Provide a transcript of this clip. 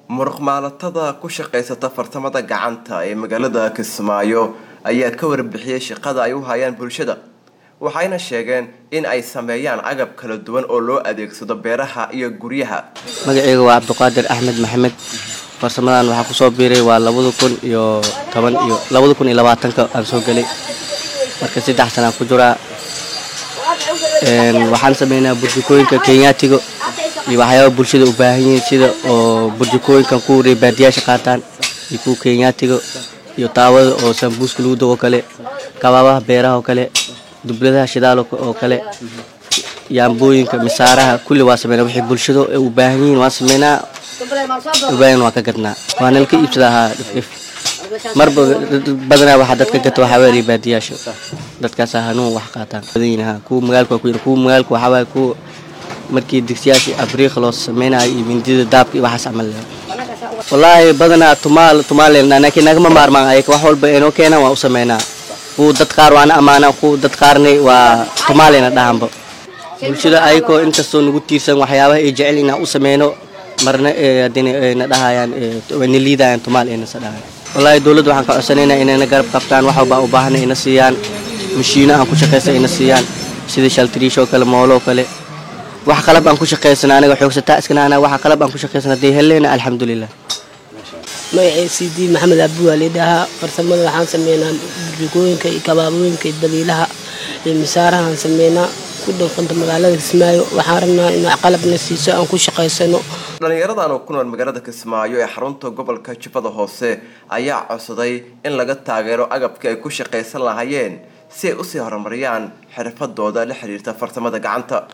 muruqmaalatada ku shaqaysata fartamada gacanta ee magaalada kismaayo ayaa ka warbixiyey shaqada ay u hayaan bulshada waxayna sheegeen in ay sameeyaan agab kala duwan oo loo adeegsado beeraha iyo guryaha magaceyga waa cabdiqaadir axmed maxamed farsamadan waxaa kusoo biiray waa labada kun iyo toban iyo labada kun iyo labaatanka aan soo gelay marka saddex sanaan ku jiraa waxaan sameynaa burjikooyinka kenyaatiga iyo waxyaaba bulshada u baahan yihiin sida oo burjikooyinkan kuwa reebaadiyaasha qaataan iyo kuwa kenyaatiga iyo taawada oo sambuuska lagu dago kale kabaabaha beeraha oo kale dubladaha shidaal oo kale yaambooyinka misaaraha kulli waa sameynaa wixii bulshada u baahan yihiin waan sameynaa ubaahan waan ka gadnaa waana laka iibsadahaa dhifdhif marba badanaa waxaa dadka gata waxaa weeye reebaadiyaasha dadkaasa hanuun wax qaataan badanyihin kuwa magaalka waa ku yiri kuwa magaalka waxaa waaye kuwa markii digsiyaashii abriiq loo sameynayo iyo mindida daabka iyo waxaas camal wallaahi badanaa tumaal tumaalena laakiin nagama maarmaan ayaka wax walba inoo keenaan waan u sameynaa kuwa dad qaar waana ammaanaa kuwa dad qaarna waa tumaalena dhahanba bulshada ayakoo inkastoo nagu tiirsan waxyaabaha ay jecel inaan u sameyno marna hadina na dhahayaan na liidayaan tumaal aynasa dhahayan wallaahi dowladda waxaan ka codsanaynaa inayna garab qabtaan wax walba u baahna ina siiyaan mashiino aan ku shaqaysa ina siiyaan sida shaltiriishoo kale mooloo kale wax qalab aan ku shaqaysana aniga xoogsataa iskana anaga waxa qalab aan ku shaqaysana dee helleena alxamdulilah magacay cd maxamed abdi waa leedhahaa farsamada waxaan sameynaa burjikooyinka iyo kabaabooyinka iyo badiilaha iyo misaarahaan sameynaa ku dhanqanta magaalada kismaayo waxaan rabnaa inaa qalabna siiso aan ku shaqaysano dhallinyaradan oo ku nool magaalada kismaayo ee xarunta gobolka jubbada hoose ayaa codsaday in laga taageero agabkii ay ku shaqaysan lahaayeen si ay usii horumariyaan xirfadooda la xiriirta farsamada gacanta